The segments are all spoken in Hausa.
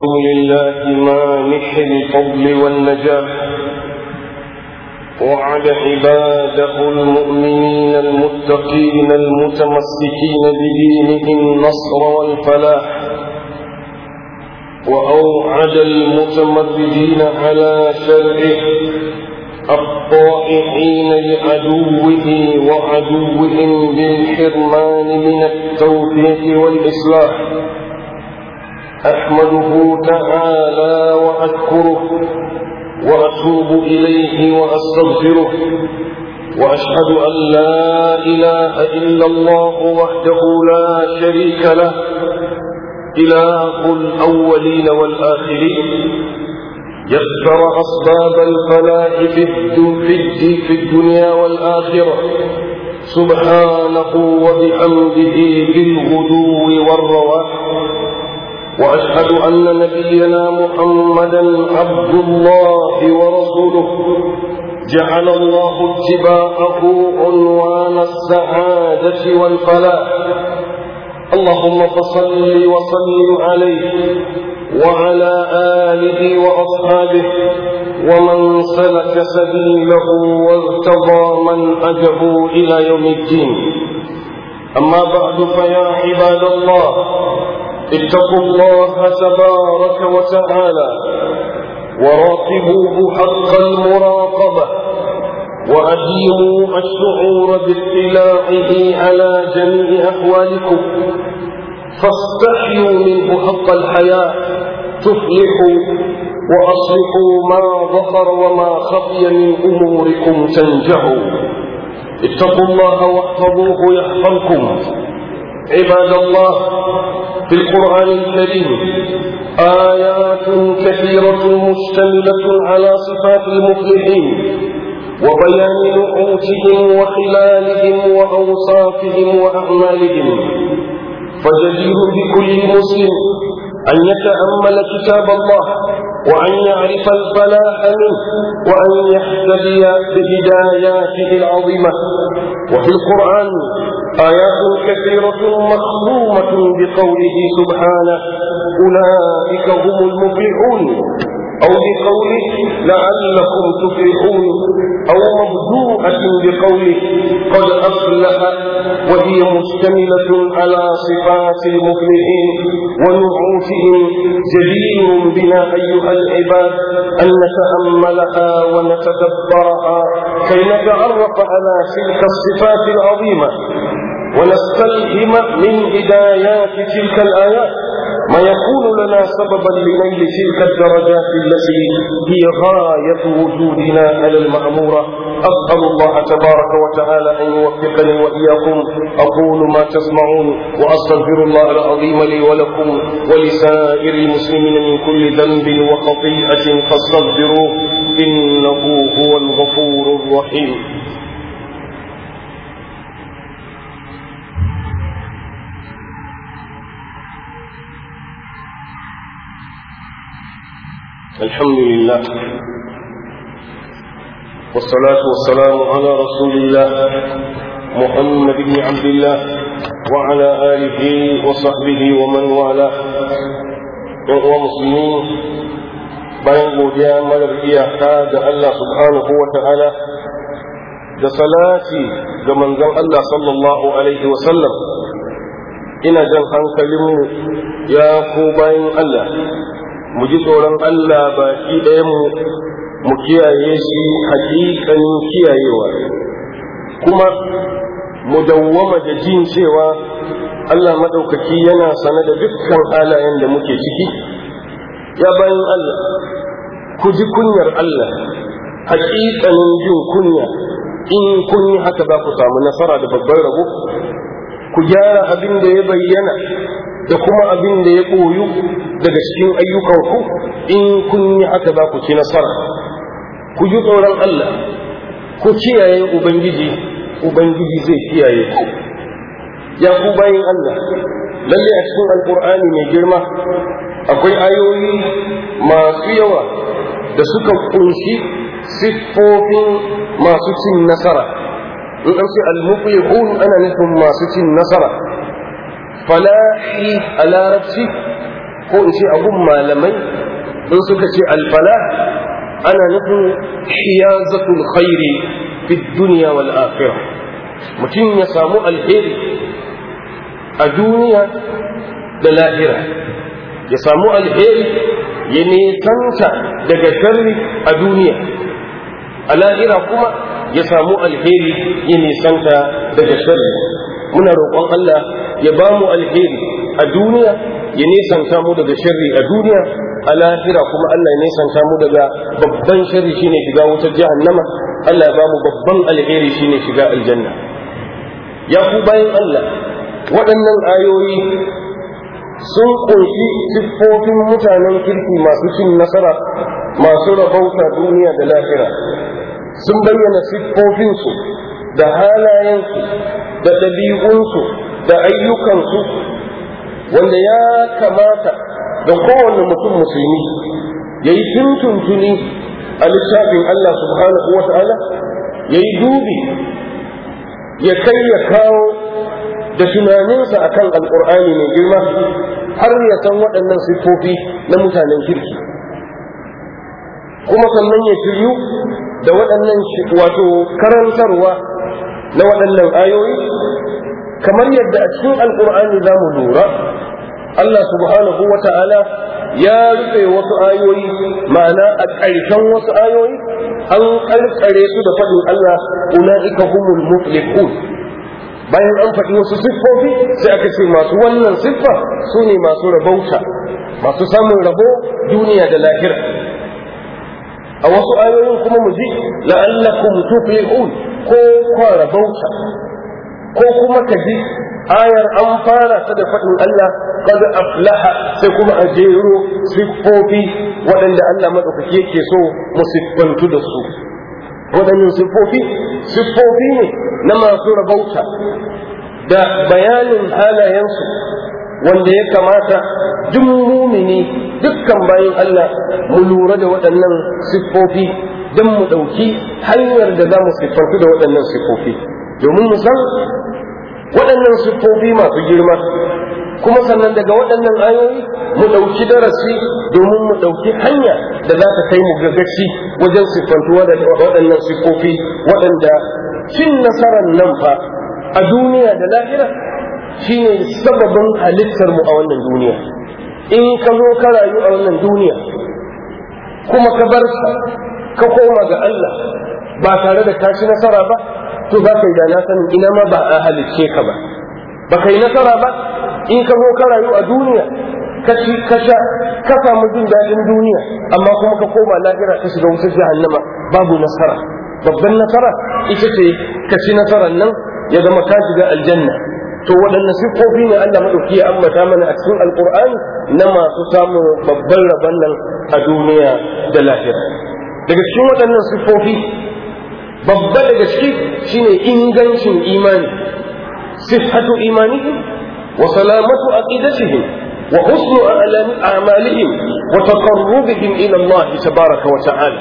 لله مانح الفضل والنجاح وعد عباده المؤمنين المتقين المتمسكين بدينه النصر والفلاح وأوعد المتمردين على شرعه الطائعين لعدوه وعدوهم بالحرمان من التوفيق والإصلاح أحمده تعالى وأشكره وأتوب إليه وأستغفره وأشهد أن لا إله إلا الله وحده لا شريك له إله الأولين والآخرين يسر أسباب الفلاح في الدنيا والآخرة سبحانه وبحمده بالغدو والرواح وأشهد أن نبينا محمدا عبد الله ورسوله جعل الله اتباعه عنوان السعادة والفلاح اللهم فصل وسلم عليه وعلى آله وأصحابه ومن سلك سبيله وارتضى منهجه إلى يوم الدين أما بعد فيا عباد الله اتقوا الله تبارك وتعالى وراقبوه حق المراقبة وأديموا الشعور باطلاعه على جميع أحوالكم فاستحيوا منه حق الحياة تفلحوا وأصلحوا ما ظهر وما خفي من أموركم تنجحوا اتقوا الله واحفظوه يحفظكم عباد الله في القرآن الكريم آيات كثيرة مشتملة على صفات المفلحين وبيان نعوتهم وخلالهم وأوصافهم وأعمالهم فجدير بكل مسلم أن يتأمل كتاب الله وأن يعرف الفلاح منه وأن يهتدي بهداياته العظيمة وفي القرآن آيات كثيرة مخصومة بقوله سبحانه أولئك هم المفلحون أو بقوله لعلكم تفلحون أو مبدوءة بقوله قد أفلح وهي مشتملة على صفات المفلحين ونعوتهم جدير بنا أيها العباد أن نتأملها ونتدبرها كي نتعرف على تلك الصفات العظيمة ونستلهم من هدايات تلك الآيات ما يكون لنا سببا لنيل تلك الدرجات التي هي غاية وجودنا على المأمورة أسأل الله تبارك وتعالى أن يوفقني وإياكم أقول ما تسمعون وأستغفر الله العظيم لي ولكم ولسائر المسلمين من كل ذنب وخطيئة فاستغفروه إنه هو الغفور الرحيم الحمد لله والصلاة والسلام على رسول الله محمد بن عبد الله وعلى آله وصحبه ومن والاه ومسلمين bayan godiya marar iyaka ga Allah subhanahu wa ta'ala da salati ga manzon Allah sallallahu alaihi wasallam ina jan hankalinmu ya ko bayan Allah mu ji tsoron Allah baki ɗaya mu mu kiyaye shi hakikanin kiyayewa kuma mu dawwama da jin cewa Allah maɗaukaki yana sane da dukkan halayen da muke ciki ya bayan Allah ku ji kunyar Allah hakikanin jin kunya in kun yi haka za ku samu nasara da babban rabo ku gyara abin da ya bayyana da kuma abin da ya ɓoyu daga cikin ayyukanku in kun yi haka za ku ci nasara ku ji tsoron Allah ku kiyaye Ubangiji Ubangiji zai kiyaye ku ya ku bayin Allah lalle a cikin alkur'ani mai girma akwai ayoyi masu yawa da suka kunshi siffofin masu cin nasara in an ce al-muflihun ana nufin masu cin nasara falahi a larabci ko in ce abun malamai in suka ce alfala ana nufin hiyazatul khairi fi dunya wal akhirah mutum ya samu alheri a duniya da lahira ya samu alheri ya nesanta daga sharri a duniya a lahira kuma ya samu alheri ya nisanta daga sharri muna roƙon Allah ya ba mu alheri a duniya ya nisanta mu daga sharri a duniya a lahira kuma Allah ya nisanta mu daga babban sharri shine shiga wutar jahannama Allah ya ba mu babban alheri shine shiga aljanna ya ku bayan Allah waɗannan ayoyi sun ƙunshi siffofin mutanen kirki masu cin nasara masu rabauta duniya da lahira sun bayyana siffofinsu da halayensu da ɗabi'unsu da ayyukansu wanda ya kamata da kowane mutum musulmi ya yi tuntuntuni a littafin Allah subhanahu wa ta'ala ya yi dubi ya kai ya kawo da tunaninsa akan alƙur'ani mai girma har ya san waɗannan siffofi na mutanen kirki kuma sannan ya shiryu da waɗannan wato karantarwa na waɗannan ayoyi kamar yadda a cikin alƙur'ani za mu lura Allah subhanahu wa ta'ala ya rufe wasu ayoyi ma'ana a ƙarshen wasu ayoyi an ƙarƙare su da faɗin Allah ula'ika humul muflihun bayan an faɗi wasu siffofi sai aka ce masu wannan siffa su ne masu rabauta masu samun rabo duniya da lahira a wasu ayoyin kuma mu ji la'allakum tuflihun ko kwa rabauta ko kuma ka ji ayar an fara ta da faɗin Allah qad aflaha sai kuma a jero siffofi waɗanda Allah madaukaki yake so mu siffantu da su waɗannan siffofi siffofi ne na masu rabauta da bayanin halayensu wanda ya kamata duk mumini dukkan bayan Allah mu lura da waɗannan siffofi don mu ɗauki hanyar da za mu siffantu da waɗannan siffofi domin mu san waɗannan siffofi masu girma kuma sannan daga waɗannan ayoyi mu ɗauki darasi domin mu ɗauki hanya da za ta kai mu gagaci wajen siffantuwa da waɗannan siffofi waɗanda cin nasarar nan fa a duniya da lahira shine sababin halittar mu a wannan duniya in ka zo ka rayu a wannan duniya kuma ka bar ka koma ga Allah ba tare da ka ci nasara ba to za ka yi da na sanin ina ma ba a halicce ka ba ba ka yi nasara ba in ka zo ka rayu a duniya ka ci ka sha ka samu jin daɗin duniya amma kuma ka koma lahira ka shiga wutar jahannama babu nasara babban nasara ita ce ka ci nasarar nan ya zama ka shiga aljanna to waɗanne siffofi ne Allah maɗauki ya ambata mana a cikin alƙur'ani na masu samun babban rabon nan a duniya da lahira daga cikin waɗannan siffofi babba daga ciki shine ingancin imani sifhatu imanihim wa salamatu aqidatihim wa husnu a'malihim wa taqarrubihim ila Allah tabaraka wa ta'ala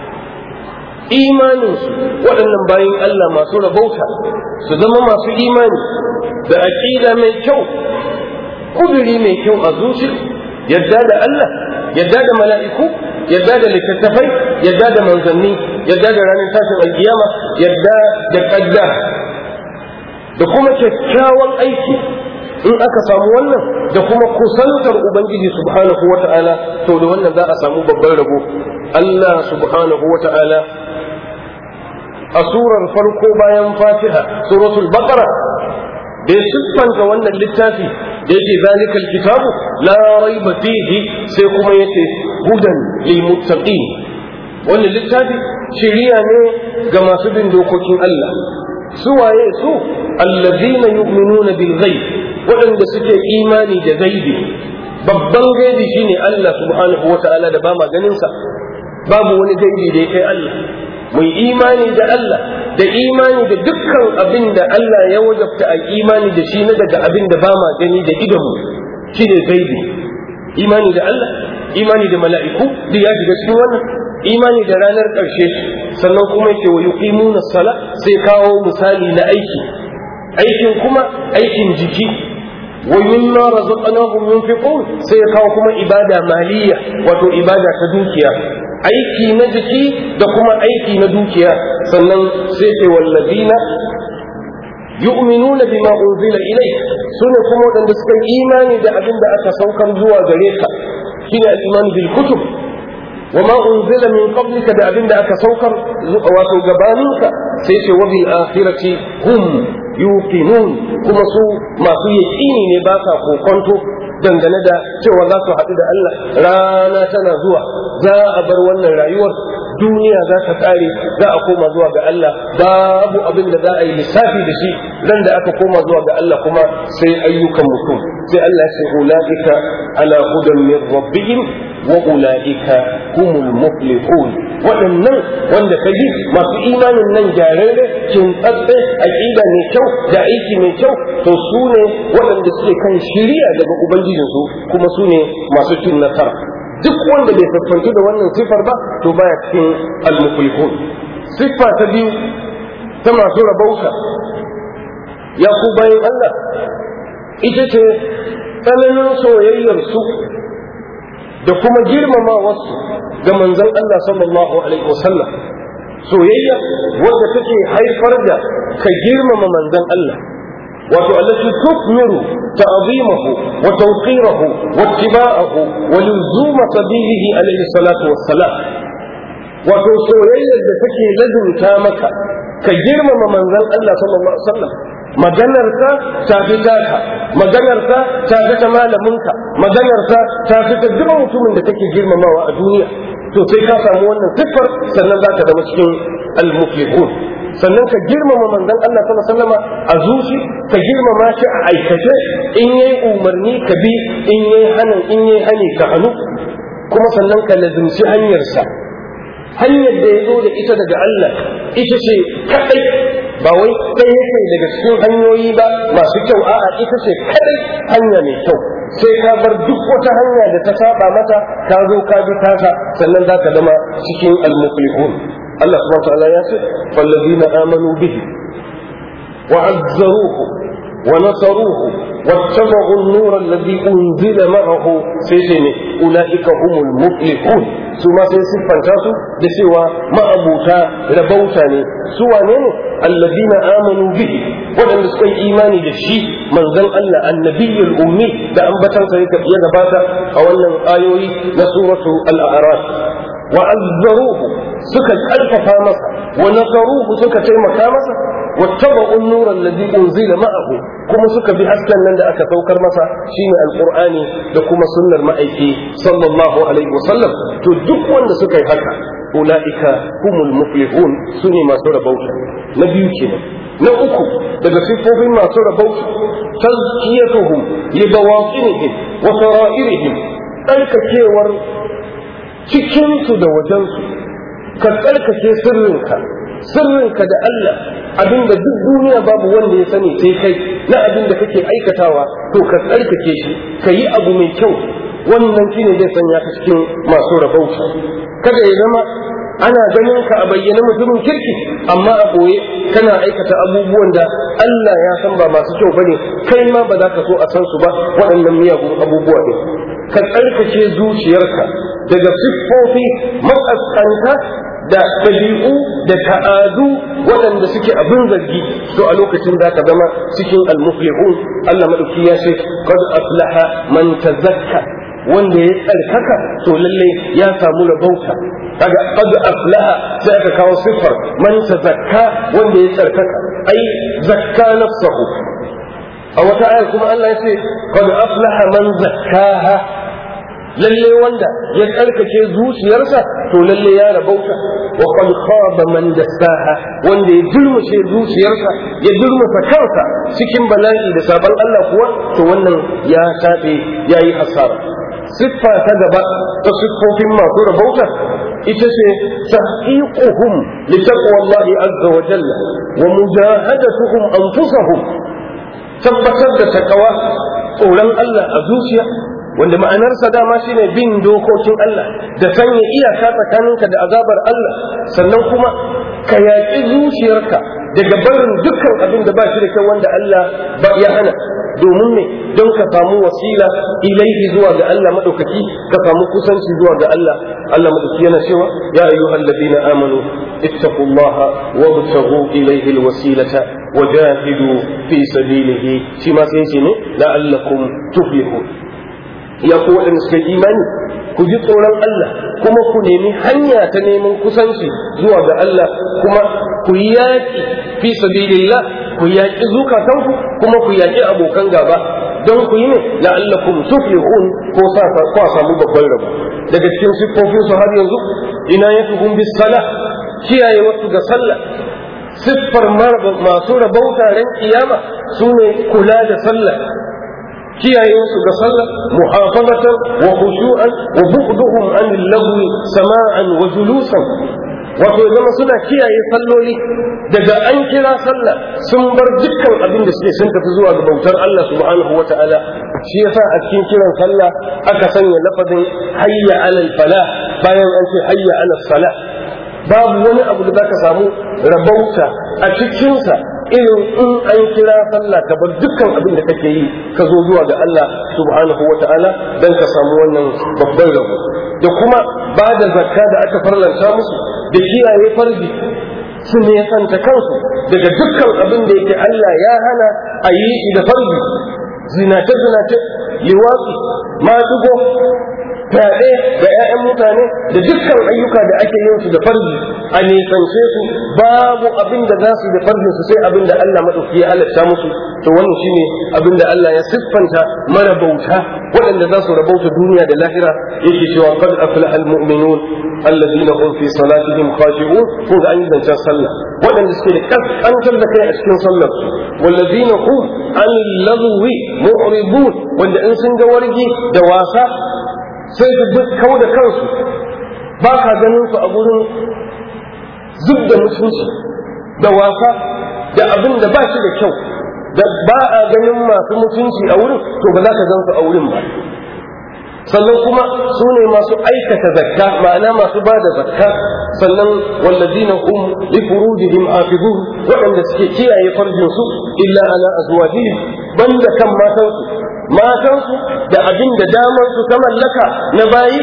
imaninsu waɗannan bayan Allah masu rabauta su zama masu imani da aƙida mai kyau kuduri mai kyau a zuci yadda da Allah yadda da mala'iku yadda da littattafai yadda da manzanni yadda da ranar tashin alkiyama yadda da ƙadda da kuma kyakkyawan aiki in aka samu wannan da kuma kusantar ubangiji subhanahu wata'ala to da wannan za a samu babban rabo Allah subhanahu wata'ala a surar farko bayan fatiha suratul baqara da ya siffanta wannan littafi da yake zalikal kitabu la raiba fihi sai kuma yace hudan lil muttaqin wannan littafi shiriya ne ga masu bin dokokin Allah su waye su allazina yu'minuna bil ghaib waɗanda suke imani da gaibi babban gaibi shine Allah subhanahu wata'ala da ba ma ganin sa babu wani gaibi da ya kai Allah mai imani da Allah da imani da dukkan abin da Allah ya wajabta a imani da shi na daga abin da ba ma gani da idonmu shi ne gaibi imani da Allah imani da mala'iku duk ya shiga cikin wannan imani da ranar ƙarshe sannan kuma yake wa yuqimuna sala sai kawo misali na aiki aikin kuma aikin jiki wa mimma razaqnahum yunfiqun sai ya kawo kuma ibada maliya wato ibada ta dukiya aiki na jiki da kuma aiki na dukiya sannan sai ce wallazina yu'minuna bima unzila ilayk sune kuma wadanda suka yi imani da abin da aka saukar zuwa gare ka shine al-iman bil kutub wa ma unzila min qablika da abin da aka saukar wato gabaninka sai ce wa bil akhirati hum yuqinun kuma su masu yaqini ne ba sa kokonto dangane da cewa za su haɗu da Allah rana tana zuwa za a bar wannan rayuwar duniya za ta ƙare za a koma zuwa ga Allah babu abin da za a yi lissafi da shi ran da aka koma zuwa ga Allah kuma sai ayyukan mutum sai Allah ya ce ulaika ala hudan min rabbihim wa ulaika humul muflihun waɗannan wanda ka ji masu imanin nan gyararre kin tsatse aqida mai kyau da aiki mai kyau to su ne waɗanda suke kan shiriya daga ubangijinsu kuma su ne masu cin nasara duk wanda bai siffanci da wannan siffar ba to baya cikin al-muflihun siffa ta biyu ta masu rabauta ya ku bayan Allah ita ce tsananin soyayyar su da kuma girmamawarsu ga manzon Allah sallallahu alaihi wasallam soyayya wadda take haifar da ka girmama manzon Allah wato allati tukmiru ta'zimahu wa tawqirahu wa ittiba'ahu wa luzuma sabilihi alaihi salatu wassalam wato soyayyar da take ladunta maka ka girmama manzon Allah sallallahu alaihi wasallam maganarsa ta fi taka maganarsa ta fi ta malaminka maganarsa ta fi ta duk mutumin da kake girmamawa a duniya to sai ka samu wannan siffar sannan za ka zama cikin al-muflihun sannan ka girmama manzon Allah sallallahu alaihi wasallam a zuci ka girmama shi a aikace in yayi umarni ka bi in yayi hanin in yayi hani ka hannu kuma sannan ka lazimci hanyarsa hanyar da ya zo da ita daga Allah ita ce kadai ba wai ɗaya yake daga cikin hanyoyi ba masu kyau a'a ita ce kadai hanya mai kyau sai ka bar duk wata hanya da ta saba mata ka zo ka bi tasa sannan za ka zama cikin al-muflihun Allah subhanahu wa ta'ala ya ce fallazina amanu bihi wa azzaruhu wa nasaruhu واتبعوا النور الذي أنزل معه سيسمي أولئك هم المفلحون ثم سيسفن تاسو دسوا ما أبوتا ربوتا سوى نينو الذين آمنوا به ودن سكي إيماني دشي من ذن الله النبي الأمي دا أنبتن سيك يدباتا أولا آيوي نسورة الأعراف وعزروه سكت ألف فامسا ونصروه سكت مكامسا واتبعوا النور الذي أنزل معه كما سك بحسن لن أكا توكر مسا شين القرآن لكما سنة المأيكي صلى الله عليه وسلم تدك وان سك حكا أولئك هم المفلحون سني ما سورة بوتا نبيو كنا نأكو daga siffofin masu rabauta tazkiyatuhum li bawatinihim wa sara'irihim tsarkakewar cikinsu da wajensu ka tsarkake sirrinka sirrinka da Allah abinda duk duniya babu wanda ya sani sai kai na abin da kake aikatawa to ka tsarkake shi ka yi abu mai kyau wannan shine zai sanya ka cikin masu rabauta kada ya zama ana ganin ka a bayyana mutumin kirki amma a ɓoye kana aikata abubuwan da Allah ya san ba masu kyau bane kai ma ba za ka so a san su ba waɗannan miyagun abubuwa ne ka tsarkake zuciyarka daga siffofi matsaskanta da ɗabi'u da ta'adu waɗanda suke abin zargi to a lokacin za ka zama cikin almuflihun Allah madauki ya ce qad aflaha man tazakka wanda ya tsarkaka to lalle ya samu rabauta kaga qad aflaha sai aka kawo siffar man tazakka wanda ya tsarkaka ai zakka nafsahu a wata ayar kuma Allah ya ce qad aflaha man zakkaha lalle wanda ya tsarkake zuciyarsa to lalle ya rabauta wa qad khaba man dassaha wanda ya dulmushe zuciyarsa ya dulmusa kansa cikin bala'i da sabon Allah kuwa to wannan ya tabe yayi asara siffa ta gaba ta siffofin masu rabauta ita ce tahqiquhum li taqwallahi azza wa jalla wa mujahadatuhum anfusahum tabbatar da takawa tsoron Allah a zuciya wanda ma'anarsa dama shine bin dokokin Allah da sanya iyaka tsakaninka da azabar Allah sannan kuma ka yaƙi zuciyarka daga barin dukkan abin da ba shi da kyau wanda Allah ba ya hana domin me don ka samu wasila ilaihi zuwa ga Allah madaukaki ka samu kusanci zuwa ga Allah Allah madaukaki yana cewa ya ayyuhal ladina amanu ittaqullaha wabtaghu ilaihi alwasilata wajahidu fi sabilihi shi ma sai ce ne la'allakum tuflihun ya ku waɗanda suka imani ku ji tsoron Allah kuma ku nemi hanya ta neman kusanci zuwa ga Allah kuma ku yaƙi fi sabilillah ku yaƙi zukatanku kuma ku yaƙi abokan gaba don ku yi ne la'allakum tuflihun ko sa ko samu babban rabo daga cikin siffofin su har yanzu ina yakuhum bis sala kiyaye wasu ga sallah siffar masu rabauta ran kiyama sune kula da sallah kiyaye su ga sallah muhafazatan wa khushu'an wa bu'duhum an lagwi sama'an wa julusan wato zama suna kiyaye salloli daga an kira sallah sun bar dukkan abin da suke sun tafi zuwa ga bautar Allah subhanahu wa ta'ala shi yasa a cikin kiran sallah aka sanya lafazin hayya alal falah bayan an ce hayya alal salah babu wani abu da zaka samu rabauta a cikinsa irin in an kira sallah ka bar dukkan abin da kake yi ka zo zuwa ga Allah subhanahu wa ta'ala dan ka samu wannan babban rabo da kuma ba da zakka da aka farlanta musu da kiyaye farji su ne santa kansu daga dukkan abin da yake Allah ya hana a yi shi da farji zinace zinace liwatsi maɗigo fyaɗe da 'ya'yan mutane da dukkan ayyuka da ake yin su da farji a nisance su babu abin da za su da farjin su sai abin da Allah maɗauki ya halatta musu to wannan shine abin da Allah ya siffanta mara bauta waɗanda za su rabauta duniya da lahira yake cewa qad aflaha almu'minun alladhina hum fi salatihim khashi'un ko ga an yi zancen sallah waɗanda suke da kaskantar da kai a cikin sallar su walladhina hum an lagwi mu'ribun wanda in sun ga wargi da wasa sai su duk kau da kansu ba ka ganin su a gurin zub da mutunci da wasa da abin da ba shi da kyau da ba a ganin masu mutunci a wurin to ba za ka gan su a wurin ba sannan kuma su ne masu aikata zakka ma'ana masu ba da zakka sannan wallazina hum li furujihim hafizun waɗanda suke kiyaye farjin su illa ala azwajihim banda kan matansu matansu da abin da damar su ta mallaka na bayi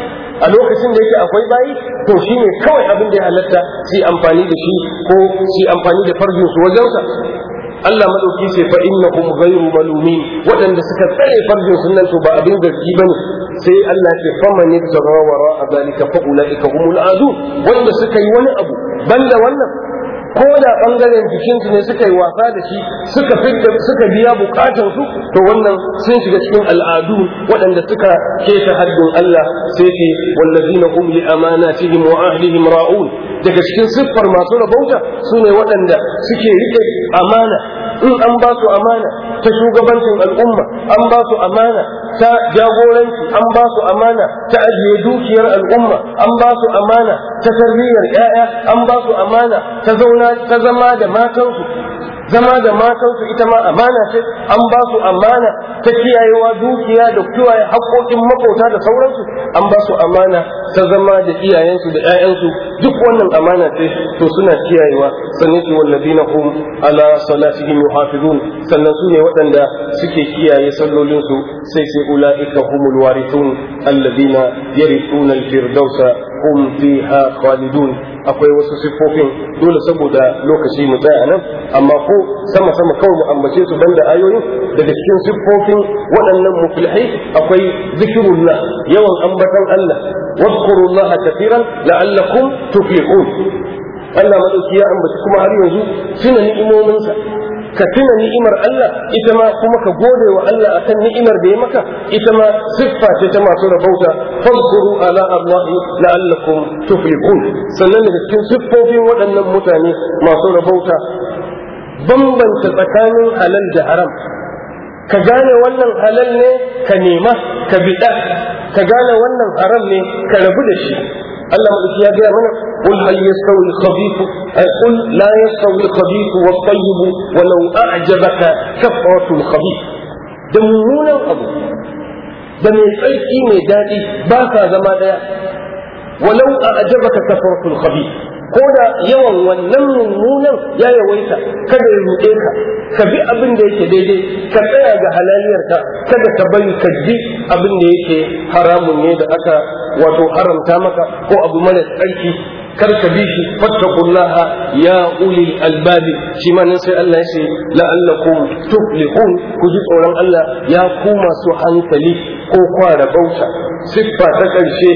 a lokacin da yake akwai bayi to shine kawai abin da ya halatta su amfani da shi ko su amfani da farjin su wajensa Allah madauki sai fa innahum ghayru malumin waɗanda suka tsare farjin sunan to ba abin zargi bane sai Allah ya ce faman yabtagha wara zalika fa ulaika humul adun wanda suka yi wani abu banda wannan ko da bangaren jikinsu ne suka yi wasa da shi suka fidda suka biya bukatun su to wannan sun shiga cikin al'adu waɗanda suka keta haddin Allah sai ce wallazina hum li amanatihim wa ahlihim ra'un daga cikin siffar masu rabauta su ne waɗanda suke rike amana in an ba su amana ta shugabancin al'umma an ba su amana ta jagoranci an ba su amana ta ajiye dukiyar al'umma an ba su amana ta tarbiyyar 'ya'ya an ba su amana ta zauna ta zama da matansu zama da matansu ita ma amana ce an ba su amana ta kiyayewa dukiya da kiyaye haƙoƙin makauta da sauransu an ba su amana ta zama da iyayensu da 'ya'yansu duk wannan amana ce to suna kiyayewa sannan su wallazina hum ala salatihim yuhafizun sannan su ne waɗanda suke kiyaye sallolinsu sai sai ula'ika humul warithun alladina yarithuna al-firdausa hum fiha khalidun akwai wasu siffofin dole saboda lokaci mu tsaya nan amma ko sama sama kawai mu ambace su banda ayoyin daga cikin siffofin waɗannan muflihai akwai zikirullah yawan ambatan Allah wadhkurullah kathiran la'allakum tuflihun Allah madauki ya ambaci kuma har yanzu tuna ni'imominsa ka tuna ni'imar Allah ita ma kuma ka gode wa Allah akan ni'imar da ya maka ita ma siffa ce ta masu rabauta fadkuru ala Allah la'allakum tuflihun sannan daga cikin siffofin waɗannan mutane masu rabauta bambanta tsakanin halal da haram ka gane wannan halal ne ka nema ka biɗa ka gane wannan haram ne ka rabu da shi Allah madauki ya gaya mana قل هل يستوي الخبيث قل لا يستوي الخبيث والطيب ولو أعجبك كثرة الخبيث da mummunan abu da mai tsarki mai daɗi ba sa zama ɗaya walau a ajabaka kafaratul khabith ko da yawan wannan mummunan ya yawaita kada ya ruɗe ka ka bi abin da yake daidai ka tsaya ga halaliyarka kada ka bari ka ji abin da yake haramun ne da aka wato haramta maka ko abu mara tsarki kar ka bi shi fattaqullaha ya ulil albabi shi ma nan sai Allah ya ce la'allakum tuflihun ku ji tsoron Allah ya ku masu hankali ko kwara bauta siffa ta ƙarshe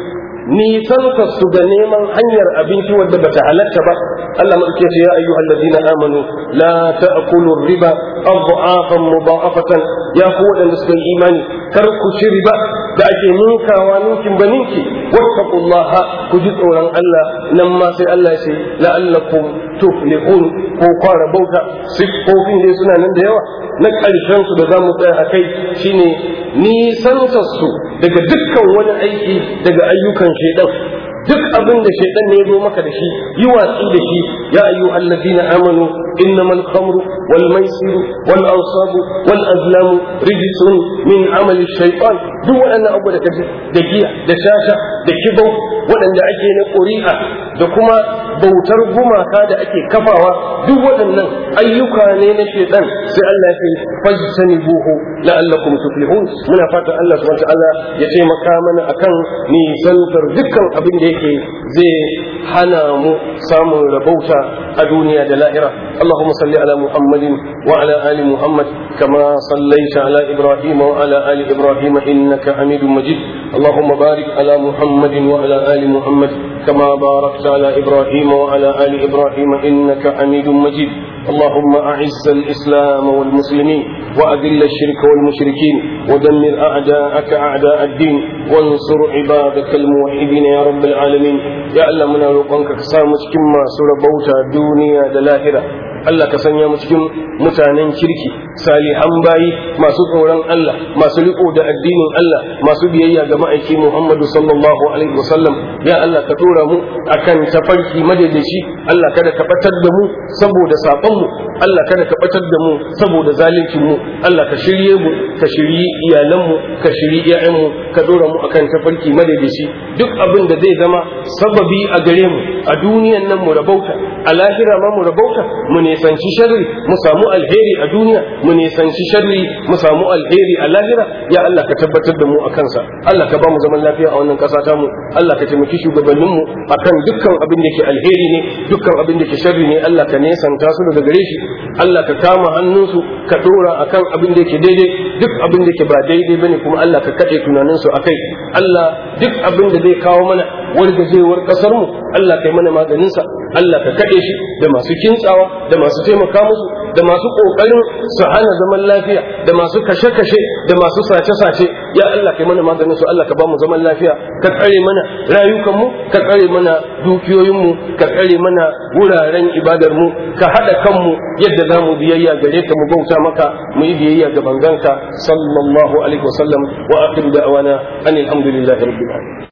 nisanka su ga neman hanyar abinci wadda bata halatta ba Allah madauke ce ya ayyuhal ladina amanu la ta'kulu riba adhafan mudha'afatan ya ku wadanda suka yi imani kar ku ci riba da ake ninkawa ninkin ba ninki wattaqullaha ku ji tsoron Allah nan ma sai Allah ya ce la'allakum tuflihun ko kwara bauta siffofin dai suna nan da yawa na ƙarshen su da za mu tsaya a kai shine nisantar su daga dukkan wani aiki daga ayyukan shaidan duk abin da shaidan ne ya zo maka da shi yi watsi da shi ya ayyu allazina amanu innamal khamru wal maisiru wal ansabu wal azlamu rijsun min amali shaytan duk waɗannan abu da kaji da giya da shasha da kibau waɗanda ake na ƙuri'a da kuma bautar gumaka da ake kafawa duk waɗannan ayyuka ne na shaitan sai Allah ya ce fajtani buhu la'allakum tuflihun muna fatan Allah subhanahu wa ta'ala ya taimaka mana akan nisantar dukkan abin da yake zai hana mu samun rabauta a duniya da lahira اللهم صل على محمد وعلى آل محمد كما صليت على إبراهيم وعلى آل إبراهيم إنك حميد مجيد اللهم بارك على محمد وعلى آل محمد كما باركت على إبراهيم وعلى آل إبراهيم إنك حميد مجيد اللهم أعز الإسلام والمسلمين وأذل الشرك والمشركين ودمر أعداءك أعداء الدين وانصر عبادك الموحدين يا رب العالمين يا الله من روقنك كسامك كما سربوتا دنيا دلاهرة Allah ka sanya mu cikin mutanen kirki salihan bayi masu tsoron Allah masu riko da addinin Allah masu biyayya ga ma'aiki Muhammadu sallallahu alaihi wasallam ya Allah ka tura mu akan tafarki madaidaici Allah kada ka batar da mu saboda sabon mu Allah kada ka batar da mu saboda zalincin mu Allah ka shirye mu ka shiryi iyalan mu ka shiryi ƴaƴan mu ka dora mu akan tafarki madaidaici duk abin da zai zama sababi a gare mu a duniyan nan mu rabauta a lahira ma mu rabauta mu nisanci sharri mu samu alheri a duniya mu nisanci sharri mu samu alheri a lahira ya Allah ka tabbatar da mu a kansa Allah ka ba mu zaman lafiya a wannan ƙasa ta mu Allah ka taimaki shugabannin mu akan dukkan abin da ke alheri ne dukkan abin da ke sharri ne Allah ka nesanta su daga gare shi Allah ka kama hannunsu ka dora akan abin da ke daidai duk abin da ke ba daidai bane kuma Allah ka kaɗe tunaninsu akai Allah duk abin da zai kawo mana wargajewar ƙasar mu Allah kai mana maganinsa Allah ka kaɗe shi da masu kintsawa da masu taimaka musu da masu ƙoƙarin su hana zaman lafiya da masu kashe-kashe da masu sace-sace ya Allah kai mana maganin su Allah ka ba mu zaman lafiya ka tsare mana rayukanmu ka tsare mana dukiyoyinmu ka tsare mana wuraren ibadar mu ka haɗa kanmu yadda za mu biyayya gare ka mu bauta maka mu yi biyayya ga banganka sallallahu alaihi wasallam wa akhir da'wana anil hamdulillahi rabbil alamin